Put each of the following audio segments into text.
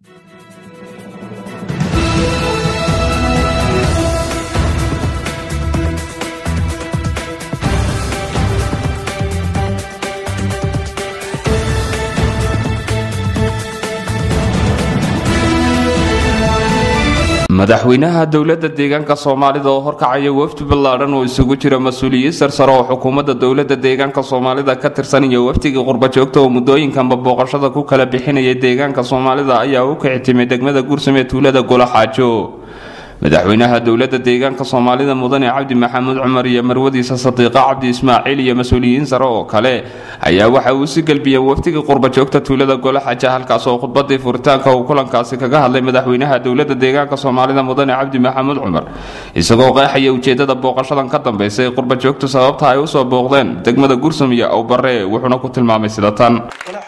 madaxweynaha dowladda deegaanka soomaalida oo horkacaya wafdi ballaadhan oo isugu jira mas-uuliyiin sarsare oo xukuumadda dowladda deegaanka soomaalida ka tirsan iyo wafdigii qurbajoogta oo muddooyinkanba booqashada ku kala bixinaya deegaanka soomaalida ayaa u kici timay degmada guursame tuulada golaxaajo madaxweynaha dowladda deegaanka soomaalida mudane cabdi maxamuud cumar iyo marwadiisa sadiiqa cabdi ismaaciil iyo mas-uuliyiin sare oo kale ayaa waxa uu si gelbiyeen wafdigii qurbajoogta tuulada golaxaja halkaas oo khudbadii furitaanka uu kulankaasi kaga hadlay madaxweynaha dowladda deegaanka soomaalida mudane cabdi maxamuud cumar isagoo qeexaya ujeedada booqashadan ka dambaysa ee qurbajoogtu sababta ay usoo booqdeen degmada gursum iyo awbare wuxuuna ku tilmaamay sida tan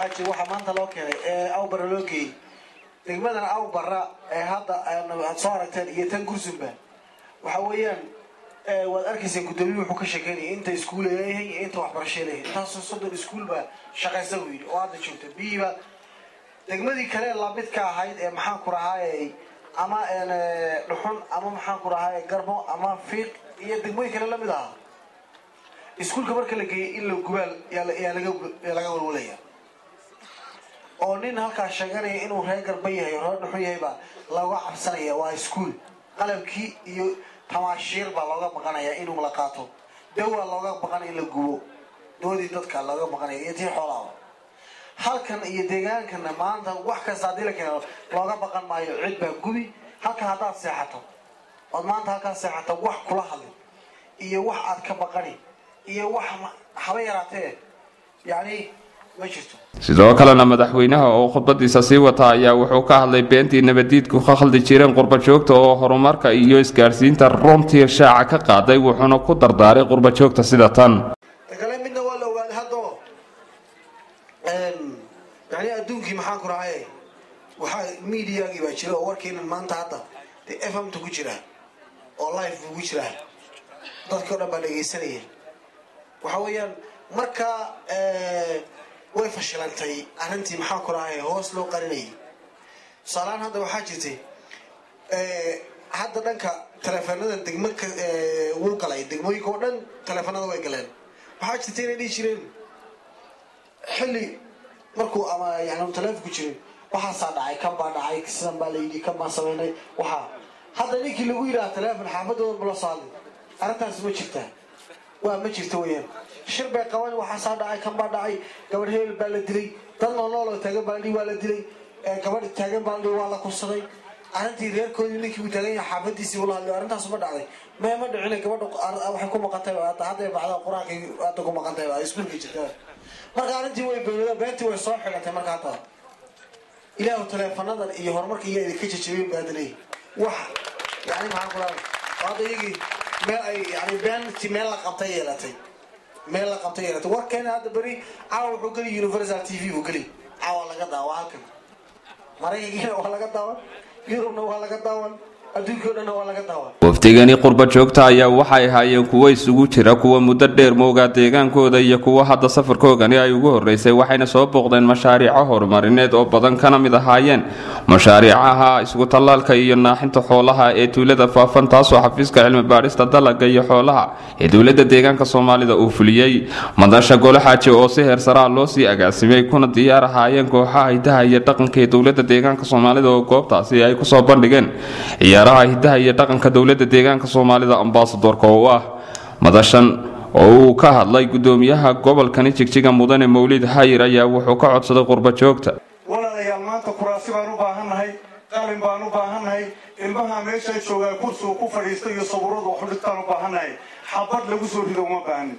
degmadan awbara ee hadda aad soo aragteen iyo tan gursumba waxa weeyaan waad arkayseen guddoomiye wuxuu ka sheekeynaya inta iskuul leeyahay iyo inta waxbarasho leeyahay intaasoo soddon iskuul baa shaqaysa buu yidhi oo hadda joogta biyiba degmadii kale lamidka ahayd ee maxaan ku rahaayey ama dhuxun ama maxaan ku rahaayey garbo ama fiiq iyo degmooyin kale lamid ahaa iskuulka marka la geeyay in la gubaal yaa laga walwalaya oo nin halkaas sheeganaya inuu reer garba yahay reer dhuxun yahay baa looga cabsanaya waa iskuol qalabkii iyo tamaashiir baa looga baqanaya inuu la qaato dawaa looga baqan in la gubo doodii dadka looga baqanaya iyo tii xoolaaba halkan iyo deegaankana maanta wax kasta haddii la keeno looga baqan maayo cid baa gubi halkan haddaad seexato ood maanta halkaad seexato wax kula hadlin iyo wax aad ka baqani iyo wax haba yaraatee yacni sidoo kalena madaxweynaha oo khudbadiisa sii wata ayaa wuxuu ka hadlay beentii nabadiidku ka khaldi jireen qurbajoogta oo horumarka iyo isgaadhsiinta runtii shaaca ka qaaday wuxuuna ku dardaaray qurbajoogta sida tan kale midna waa la ogaaday haddao yani adduunkii maxaan ku rahay waxaa mediagii baa jira oo warkeenan maanta hadda dee f m ta ku jira oo life buu ku jiraa dadkii o dhan baa dhegaysanaya waxa weeyaan marka way fashilantay arrintii maxaan ku rahay hoos loo qarinayay tusaalahaan hadda waxaa jirtay hadda dhanka taleefanada degmo wuu galay degmooyinka oo dhan taleefanada way galeen waxaa jirtay inay dhihi jireen xilli markuu ama yani taleefon ku jirin waxaasaa dhacay kan baa dhacay sidan baa layidhi kan baan sameynay waxaa hadda ninkii lagu yidhaha taleefon xaafadooda mala soo hadlay arrintaas ma jirtaa waa ma jirta weyaan shir bay qaban waxaasaa dhacay kan baa dhacay gabadh hebel baa la dilay dad noolnooloo taagan baa ladhi waa la dilay gabadh taagan baa ladhi waa la kursaday arrintii reerkoodii ninkii uu taagan yahay xaafadiisii ula hadlay arrintaas ma dhacday mee ma dhicina gabadha waxay ku maqantay hadday bacda qur-aankii hadda ku maqantay iskuulka jirta marka arrintii way beynada beentii way soo xidhantay marka hadda ilaahu taleefanadan iyo horumarka iyaa idinka jajabeen baa hadda leeyahy wax yani maxaan ku lahay hadda iyagii meel ay yani beentii meel la qabtay yeelatay meel la qabtay yeelatay warkeena hadda beri caawa wuxuu geli universal t v buu geli caawa laga daawa halkan maraykankiina waa laga daawan yurubna waa laga daawan adduunkii o dhanna waa laga daawan wafdigani qurba joogta ayaa waxay ahaayeen kuwo isugu jira kuwa muddo dheer moogaa deegaankooda iyo kuwa hadda safarkoogani ay ugu horreysay waxayna soo booqdeen mashaariico horumarineed oo badan kana mid ahaayeen mashaariicaha isku tallaalka iyo naaxinta xoolaha ee tuulada faafan taasoo xafiiska cilmi baadhista dalaga iyo xoolaha ee dowladda deegaanka soomaalida uu fuliyey madasha golaxaaji oo si heersaraa loo sii agaasimay kuna diyaar ahaayeen kooxaha hidaha iyo dhaqanka ee dowladda deegaanka soomaalida oo goobtaasi ay kusoo bandhigeen ciyaaraha hidaha iyo dhaqanka dowladda deegaanka soomaalida ambasadorka oo ah madashan oo uu ka hadlay gudoomiyaha gobolkani jigjiga mudane mawlid hayir ayaa wuxuu ka codsaday qurba joogta walaalayaal maanta kuraasi baan u baahannahay qalin baan u baahannahay ilmaha meesha joogaa kursigu ku fadhiista iyo sawiradu waxu dhigtaan u baahannahay xabad lagu soo rido uma baahnin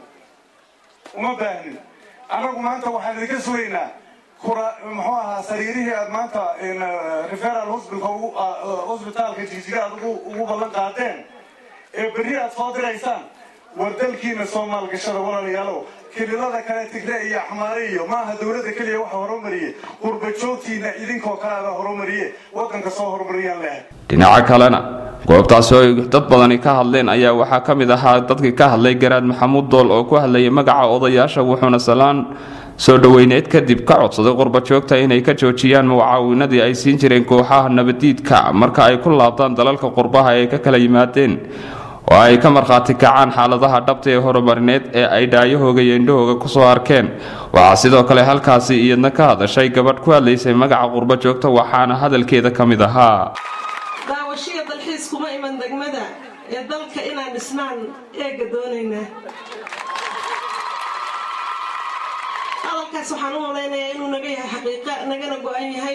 uma baahnin annagu maanta waxaan idinka sugaynaa muxuu ahaa sariirihii aad maanta referal hosbitaalka jigjiga aad ugu ballan qaadeen ee berri aad soo diraysaan war dalkiina soomaal gashada walaalayaalow kililada kale tigre iyo axmaare iyo maaha dowladda keliya waxa horumariye qurba joogtiina idinkoo kale abaa horumariye waddanka soo horumariyaan lehay dhinaca kalena goobtaasi oo ay dad badani ka hadleen ayaa waxaa ka mid ahaa dadkii ka hadlay garaad maxamuud dool oo ku hadlayay magaca odayaasha wuxuuna salaan soo dhoweyneed kadib ka codsaday qurbajoogta inay ka joojiyaan mucaawinadii ay siin jireen kooxaha nabadiidka marka ay ku laabtaan dalalka qurbaha ay ka kala yimaadeen oo ay ka markhaati kacaan xaaladaha dhabta ee horumarineed ee ay dhaayahooga iyo indhahooga kusoo arkeen waxaa sidoo kale halkaasi iyadna ka hadashay gabadh ku hadlaysay magaca qurbajoogta waxaana hadalkeeda ka mid ahaa daawashiya dalxiis kuma iman degmada ee dalka inaan dhisnaan eega doonaynaa hadalkaas waxaan u malaynayaa inuu naga yahay xaqiiqa nagana go-an yahay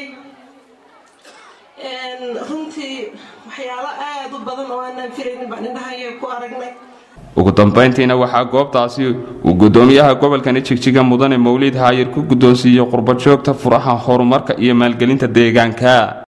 runtii waxyaalo aada u badan oo aanaan filaynin baan indhahaya ku aragnay ugu dambeyntiina waxaa goobtaasi uu gudoomiyaha gobolkani jigjiga mudane mawliid haayir ku guddoonsiiyey qurbajoogta furaha horumarka iyo maalgelinta deegaanka